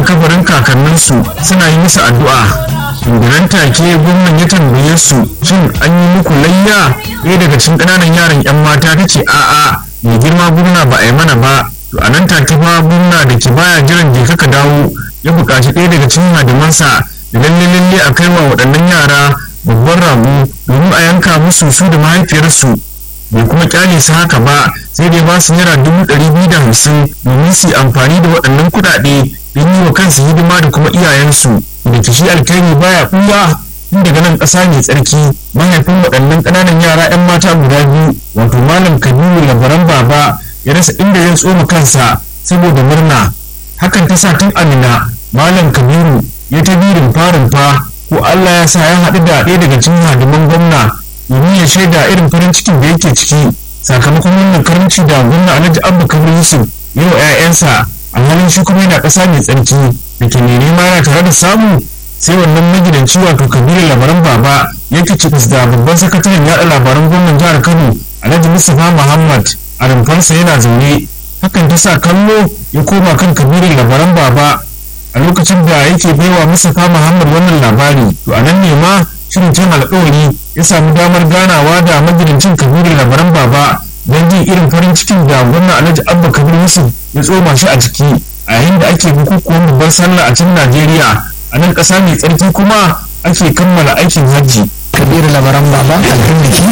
kabarin kakanninsu suna yi musu addu'a nan take gwamnan ya tambaye su shin an yi muku layya ɗaya daga cikin ƙananan yaran 'yan mata ta ce a'a mai girma gwamna ba a yi mana ba to a nan take fa gwamna da ke baya jiran je ka dawo ya buƙaci ɗaya daga cikin hadimansa da lalle lalle a kai wa waɗannan yara babban rago domin a yanka musu su da mahaifiyarsu bai kuma kyale su haka ba sai dai ba su naira dubu ɗari biyu da hamsin domin su yi amfani da waɗannan kuɗaɗe don yi wa kansu hidima da kuma iyayensu da kishi alkhairi baya ɓuya tun daga nan ƙasa mai tsarki mahaifin waɗannan ƙananan yara 'yan mata guda biyu wato malam kabiru labaran baba ya rasa inda ya tsoma kansa saboda murna hakan ta sa tun amina malam kabiru ya ta birin farin fa ko allah ya sa ya haɗu da ɗaya daga cikin hadiman gwamna domin ya shaida irin farin cikin da yake ciki sakamakon wannan karamci da gwamna alhaji abba kabir yusuf yau 'ya'yansa alhalin shi kuma yana ƙasa mai tsarki da ke mai nema yana tare da samu sai wannan magidanci wato kabiru labaran baba ya kici da babban sakataren yaɗa labaran gwamnan jihar kano alhaji mustapha muhammad a rumfarsa yana zaune hakan ta sa kallo ya koma kan kabiru labaran baba a lokacin da yake baiwa mustapha muhammad wannan labari to a nan ne ma shirin can alƙawari ya samu damar ganawa da magidancin kabiru labaran baba don jin irin farin cikin da gwamna alhaji abba kabir yusuf ya tsoma shi a jiki a yayin da ake bukukuwan babbar sallah a cikin najeriya a nan ƙasa mai tsarki kuma ake kammala aikin hajji kabiru labaran baba alhindiki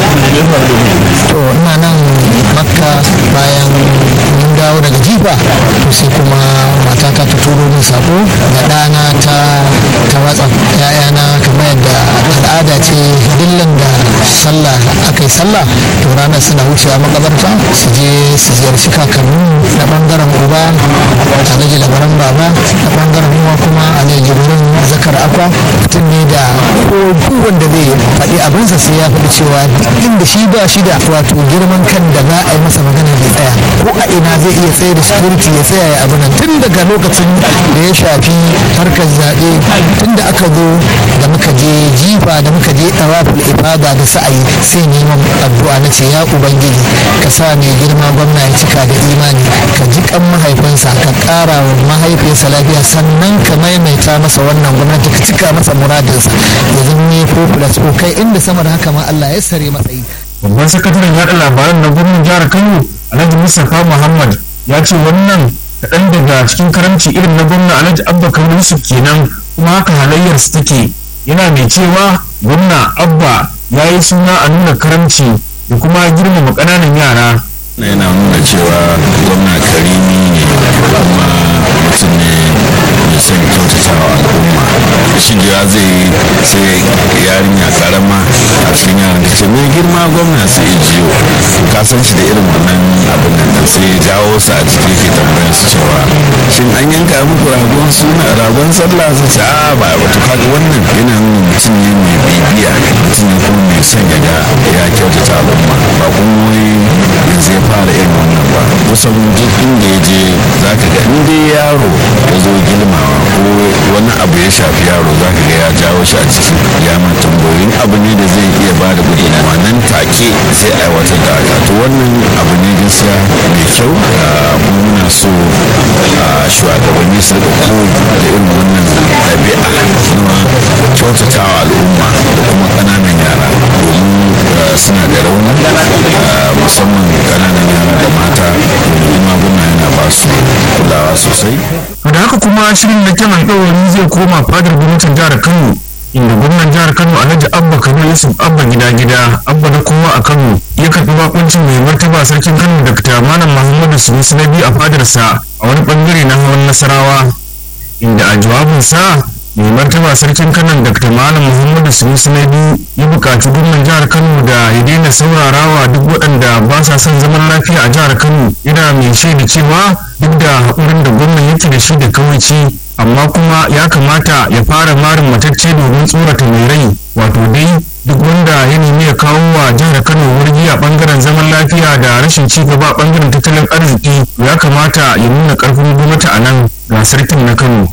to ina nan makka bayan mun dawo daga jifa to sai kuma matata ta turo min sako da ɗana ta ta watsa ya'yana kamar yadda al'ada ce dillan da sallah aka yi sallah to ranar suna wucewa makabarta su je su ziyarci kakannin na bangaren uba alhaji labaran baba na bangaren uwa kuma alhaji jibrin zakar akwa mutum ne da ko wanda zai faɗi abinsa sai ya faɗi cewa inda shi ba shi da wato girman kan da za a yi masa magana bai tsaya ko a ina zai iya tsaye da security ya tsaya ya abu nan tun daga lokacin da ya shafi harkar zaɓe tun da aka zo da muka je jifa da muka je tawaful ibada da sa'ayi sai neman addu'a na ce ya ubangiji ka sa mai girma gwamna ya cika da imani ka ji kan mahaifinsa ka ƙara wa mahaifiyarsa lafiya sannan ka maimaita masa wannan gwamnati ka cika masa muradinsa ya zama ko plus ko kai inda sama da haka ma Allah ya sare matsayi babban sakataren yaɗa labaran na gwamnan jihar kano alhaji mustapha muhammad ya ce wannan kaɗan daga cikin karamci irin na gwamna alhaji abba kabir yusuf kenan kuma haka halayyar su take yana mai cewa gwamna abba ya yi suna a nuna karamci da kuma girmama ƙananan yara yana nuna cewa gwamna karimi ne kuma mutum ne mai son kyautatawa al'umma shigewa zai yi sai yarinya karama a cikin yaran ta ce mai girma gwamna sai ya jiyo ka san shi da irin wannan abin nan sai ya jawo su a ciki ke tambayar su cewa shin an yanka muku ragon suna ragon sallah su ce a ba ba to kaga wannan yana nuna mutum ne mai bibiya mutum ne kuma mai son ya ga ya kyautata al'umma ba kuma wai yanzu ya fara irin wannan ba kusan duk inda ya je za ka ga inda yaro ya zo girmawa ko wani abu ya shafi yaro za ka ga ya jawo shi a ciki ya ma tambayoyin abu ne da zai iya ba da gudunmawa nan take sai aiwatar da haka to wannan abu ne gaskiya mai kyau kuma muna so shugabanni su rika koyi da irin wannan ɗabi'a kuma kyautatawa al'umma da kuma ƙananan yara domin suna da rauni musamman ƙananan yara da mata domin maguna yana ba su kulawa sosai da haka kuma shirin da kyan alƙawari zai koma fadar gwamnatin jihar kano inda gwamnan jihar kano alhaji abba kano yusuf abba gida gida abba na kowa a kano ya karɓi bakuncin mai martaba sarkin kano dr malam muhammadu sunusi na biyu a fadarsa a wani bangare na hawan nasarawa inda a jawabinsa mai martaba sarkin kano dr malam muhammadu sunusi na biyu ya buƙaci gwamnan jihar kano da ya daina saurarawa duk waɗanda ba sa son zaman lafiya a jihar kano yana mai shaida cewa duk da haƙurin da gwamnan yake da shi da kawaici amma kuma ya kamata ya fara marin matacce domin tsorata mai rai wato dai duk wanda ya nemi ya kawo wa jihar kano wurgi a bangaren zaman lafiya da rashin ci gaba a bangaren tattalin arziki ya kamata ya nuna karfin gwamnati a nan ga sarkin na kano